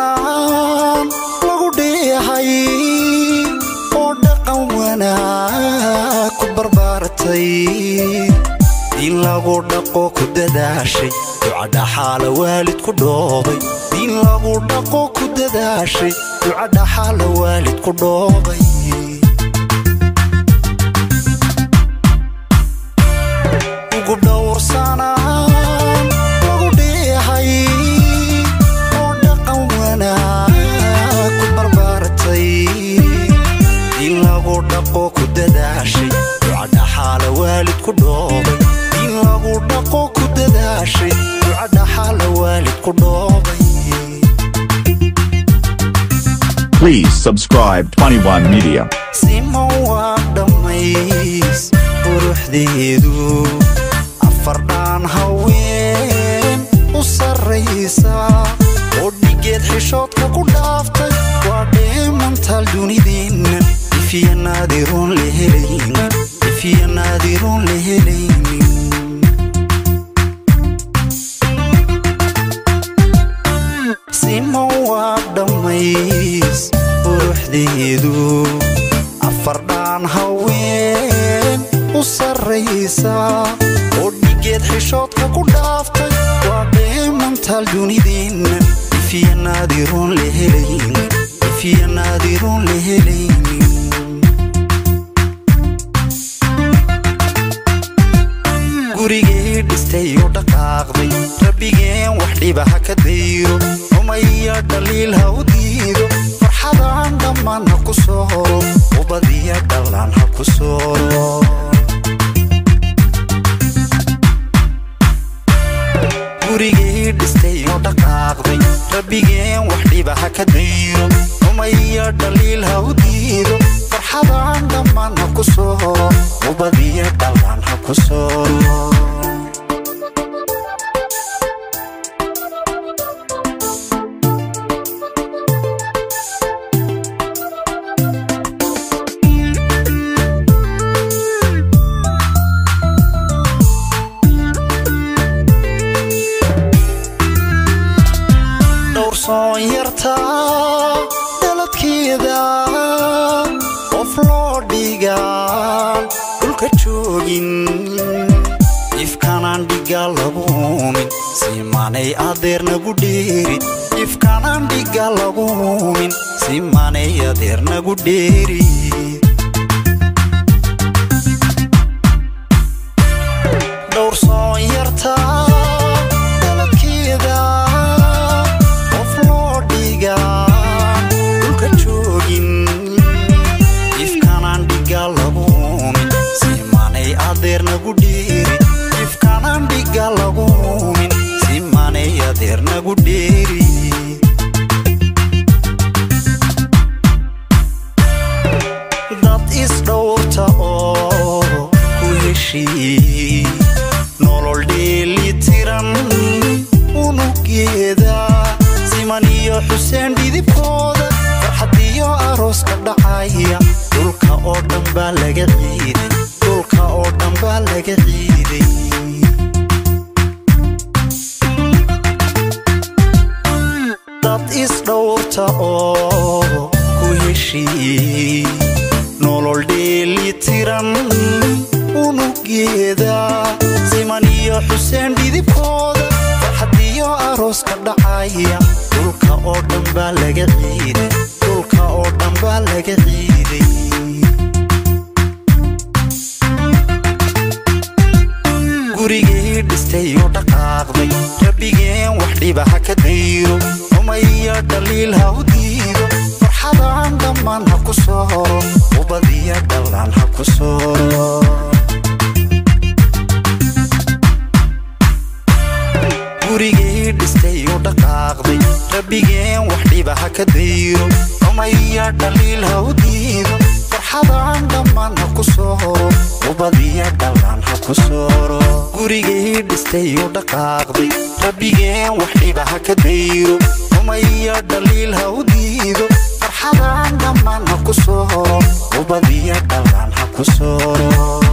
dhowrsanaan lagu dheehay oo dhaqan wanaag ku barbaartay diin lagu dhaqo ku dadaashay ducadhaxaala waalid ku dhoobay diin lagu dhaqo ku dadaashay ducadhaxaala waalid ku dhoobay ugu dhowrsanaan lagu dheehay oo dhaqan wanaag ku barbaartay diin lagu dhaqo ku dadaashay ducadhaxaala waalid ku dhoobay diin lagu dhaqo ku dadaashay ducadhaxaala waalid ku dhoobay Please subscribe 21 Media. sima waa dhammays quruxdeedu afardhaan haween u sarraysa oo dhigeed xishoodka ku dhaaftay waa dheemantaal dunideenna ifiya naadiroon la helaynin ifiya naadiroon la helaynin sima waa dhammays quruxdeedu afardhaan haween u sarraysa oo dhigeed xishoodka ku dhaaftay waa dheemantaal dunideenna ifiya naadiroon la helaynin ifiya naadiroon la helaynin gurigay dhistay oo dhaqaaqday rabbigeen wax dhiba ha ka dayro rumaya dhaliil ha u diido farxadaan dhammaan ha ku sooro ubadiya dhallaan ha ku sooro gurigay dhistay oo dhaqaaqday rabbigeen wax dhiba ha ka dayro rumaya dhaliil ha u diido farxadaan dhammaan ha ku sooro ubadiya dhallaan ha ku sooro dhowrsoon yarta dhaladkeeda qof loo dhigaan dhulka joogin ifkanaan dhiga laguumin simanay adeernagu dheeri ifkanaan dhiga laguumin simanay adeernagu dheeri dhowrsoon yarta dhaladkeeda qof loo dhigaan dhulka joogin ifkanaan dhiga laguumin simanay adeernagu dheeri ifkanaan dhiga laguumin simanay adeernagu dheeri dad isdhowrta oo ku heshii nolol dheelitiran unugeeda siman iyo xuseen dhidibkooda farxad iyo arooska dhacaya dhulka oo dhan baa laga ciiday dhulka oo dhan baa laga ciiday dad isdhowrta oo ku heshii nolol dheelitiran unugeeda siman iyo xuseen dhidibkooda farxad iyo arooska dhacaya dhulka oo dhan baa laga ciiday dhulka oo dhan baa laga ciiday gurigay dhistay oo dhaqaaqday rabbigeen wax dhiba ha ka dayro rumaya dhaliil ha u diido farxadaan dhammaan ha ku sooro ubadiya dhallaan ha ku sooro gurigay dhistay oo dhaqaaqday rabbigeen wax dhiba ha ka dayro rumaya dhaliil ha u diido farxadaan dhammaan ha ku sooro ubadiya dhallaan ha ku sooro gurigay dhistay oo dhaqaaqday rabbigeen wax dhiba ha ka dayro rumaya dhaliil ha u diido farxadaan dhammaan ha ku sooro ubadiya dhallaan ha ku sooro